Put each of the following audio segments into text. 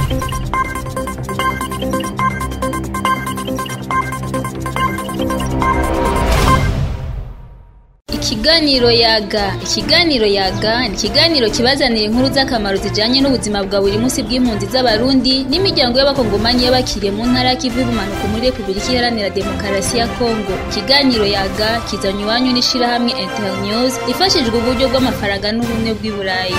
Ikiganiro yaga ikiganiro yaga ni ikiganiro kibazanira inkuru z'akamaro zijanye n'ubuzima bwa buri munsi bw'impunzi z'abarundi n'imiryango y'abakongomani y'abakiriye mu ntara y'ikivu y'ubumanuko muri repubulika iharanira demokarasi ya kongo ikiganiro yaga kizanywa iwanyu n'ishirahamwe internews ifashijwe uburyo bw'amafaranga n'ubumwe bw'i burayi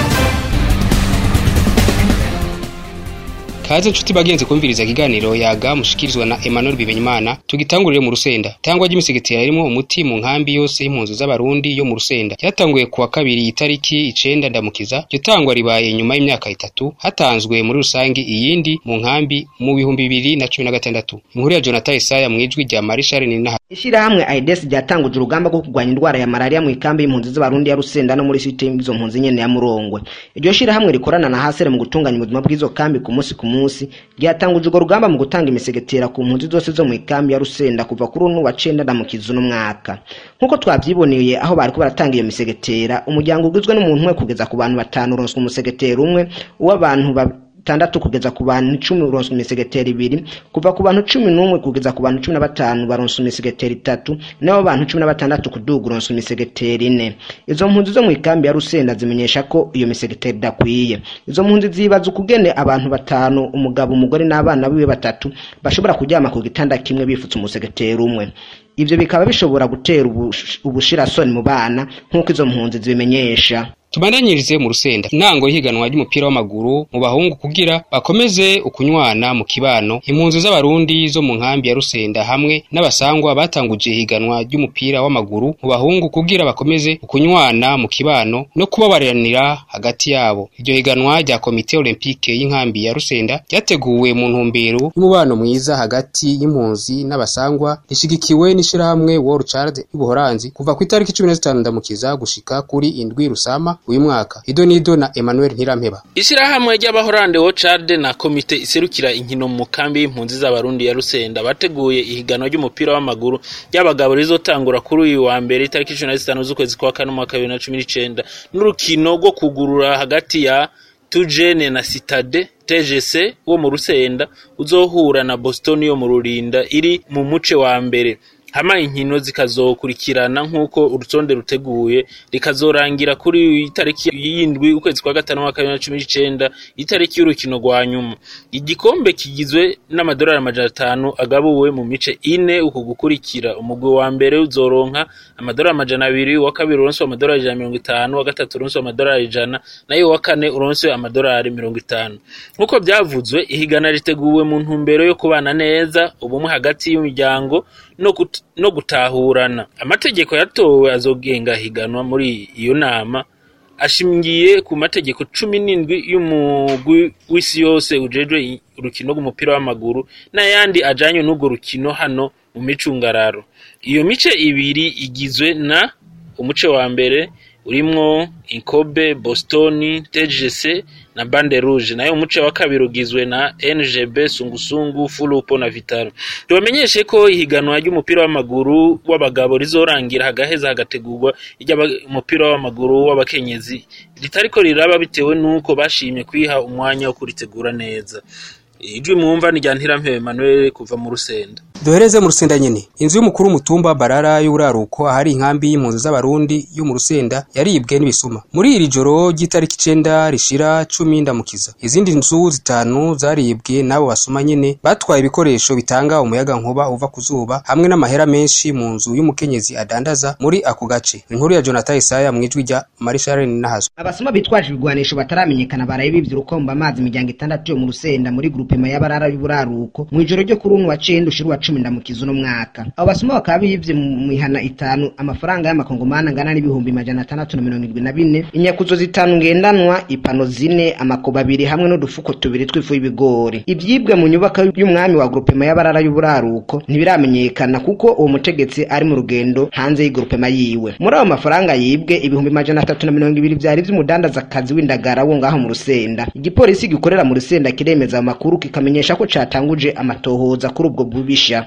kaze nshuti bagenzi kumviriza ikiganiro yaga mushikirizwa na Emmanuel Bimenyimana tugitangurire mu Rusenda tangwa ry'imisegetera ririmo umuti mu nkambi yose y'impunzi z'abarundi yo mu Rusenda ryatanguye kuwa kabiri itariki icenda ndamukiza iryo tangwa ribaye nyuma y'imyaka itatu hatanzwe muri rusangi iyindi mu nkambi mu bihumbi bibiri na cumi na gatandatu inkuru ya Jonathan Isaya mwijwi rya Marishal Ninaha Ishirahamwe AIDS ryatanguje urugamba rwo kurwanya indwara ya malaria mu ikambi y'impunzi z'abarundi ya Rusenda no muri site y'izo mpunzi nyene ya Murongwe. Iryo shirahamwe rikorana na Hasere mu gutunganya ubuzima bw'izo kambi ku munsi ku munsi ryatanguje urwo rugamba mu gutanga imisegetera ku mpunzi zose zo mu ikambi ya Rusenda kuva kuri uno wa cenda na mukizu n'umwaka. Nkuko twavyiboneye aho bariko baratanga iyo misegetera umuryango ugizwe n'umuntu umwe kugeza ku bantu batanu uronswa umusegetera umwe uw'abantu batandatu kugeza ku bantu icumi uronswa imisegeteri ibiri kuva ku bantu cumi n'umwe kugeza ku bantu cumi na batanu baronswa imisegeteri itatu n'abo bantu cumi na batandatu kuduga uronswa imisegeteri ine izo mpunzi zo mu ikambi ya rusenda zimenyesha ko iyo misegeteri idakwiye izo mpunzi zibaza ukugene abantu batanu umugabo umugore n'abana biwe batatu bashobora kuryama ku gitanda kimwe bifutse umusegeteri umwe ivyo bikaba bishobora gutera ubush- ubushirasoni mu bana nk'uko izo mpunzi zibimenyesha tubandanyirize mu rusenda intango y'ihiganwa ry'umupira w'amaguru mu bahungu kugira bakomeze ukunywana mu kibano impunzi z'abarundi zo mu nkambi ya rusenda hamwe n'abasangwa batanguje ihiganwa ry'umupira w'amaguru mu bahungu kugira bakomeze ukunywana mu kibano no kubabariranira hagati yabo iryo higanwa rya komite olympique y'inkambi ya rusenda ryateguwe mu ntumbero y'umubano mwiza hagati y'impunzi n'abasangwa rishigikiwe n'ishirahamwe World Child y'ubuhoranzi kuva ku itariki cumi na zitanu ndamukiza gushika kuri indwi rusama uyu mwaka ido nido na Emmanuel Ntirampeba Ishirahamwe ry'abahorande Wocharde na komite iserukira inkino mu kambi y'impunzi z'abarundi ya Rusenda bateguye ihiganwa ry'umupira w'amaguru ry'abagabo rizotangura kuri uyu wa mbere itariki 15 z'ukwezi kwa kane umwaka wa 2019 n'urukino rwo kugurura hagati ya Tujene na Citade TGC wo mu Rusenda uzohura na Boston yo mu Rurinda iri mu muce wa mbere hama inkino zikazokurikirana nk'uko urutonde ruteguye rikazorangira kuri itariki y'indwi ukwezi kwa gatanu mwaka bibiri na cumi n'icenda itariki y'urukino rwa nyuma igikombe kigizwe n'amadolari amajana atanu agabuwe mu mice ine uku gukurikira umugwi wa mbere uzoronka amadolari amajana abiri uwa kabiri uronswe amadolari ijana na mirongo itanu uwa gatatu uronswe amadolari ijana nayo uwa kane uronswe amadolari mirongo itanu nk'uko byavuzwe ihigana riteguwe mu ntumbero yo kubana neza ubumwe hagati y'umuryango no gut- no gutahurana amategeko yatowe azogenga higanwa muri iyo nama ashingiye ku mategeko cumi n'indwi y'umugwi w'isi yose ujejwe i- urukino rw'umupira w'amaguru n'ayandi ajanye n'urwo rukino hano mu micungararo iyo mice ibiri igizwe na umuce wa mbere urimwo inkobe boston tgc na bande rouge nayo umuce wa kabiri ugizwe na ngb sungusungu fulupo na vitaro tubamenyeshe ko ihiganwa ry'umupira w'amaguru w'abagabo rizorangira hagaheza hagategurwa iry'umupira w'amaguru w'abakenyezi ritariko riraba bitewe n'uko bashimye kwiha umwanya wo kuritegura neza ijwi mwumva ni rya ntirampebe Emmanuel kuva mu rusenda duhereze mu rusenda nyene inzu y'umukuru w'umutumba barara y'uraruko ahari inkambi y'impunzi z'abarundi yo mu rusenda yaribwe n'ibisuma muri iri joro ry'itariki icenda rishira cumi ndamukiza izindi nzu zitanu zaribwe n'abo basuma nyene batwaye ibikoresho bitanga umuyaga nkuba uva ku zuba hamwe n'amahera menshi mu nzu y'umukenyezi adandaza muri ako gace inkuru ya Jonathan Isaya mu ijwi rya Marishal Nahazo abasuma bitwaje ibigwanisho bataramenyekana baraye bivye urukomba amazi imiryango itandatu yo mu rusenda muri grupema y'abarara y'uburaruko mu ijoro ryo kuri uno wa cenda ushira uwa cumi ndamukiza uno mwaka abo basuma bakaba bivye mu mihana itanu amafaranga y'amakongomani angana n'ibihumbi majana atandatu na mirongo irindwi na bine inyakuzo zitanu ngendanwa ipano zine amakobo abiri hamwe n'udufuko tubiri tw'ifu y'ibigori ivyibwe mu nyubako y'umwami wa grupema y'abarara y'uburaruko ntibiramenyekana kuko uwo mutegetsi ari mu rugendo hanze y'igurupema yiwe muri ayo mafaranga yibwe ibihumbi majana atatu na mirongo ibiri vyari vy'umudandazakazi w'indagara wo ngaho mu rusenda igipolisi gikorera mu rusenda kiremeza ayo makuru kikamenyesha ko catanguje amatohoza kuri ubwo bubisha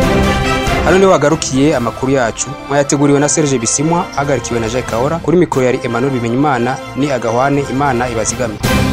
hano niho hagarukiye amakuru yacu mwayateguriwe na Serge Bisimwa ahagarikiwe na Jacques Kahora kuri mikoro yari Emmanuel Bimenyimana ni agahwane Imana ibazigame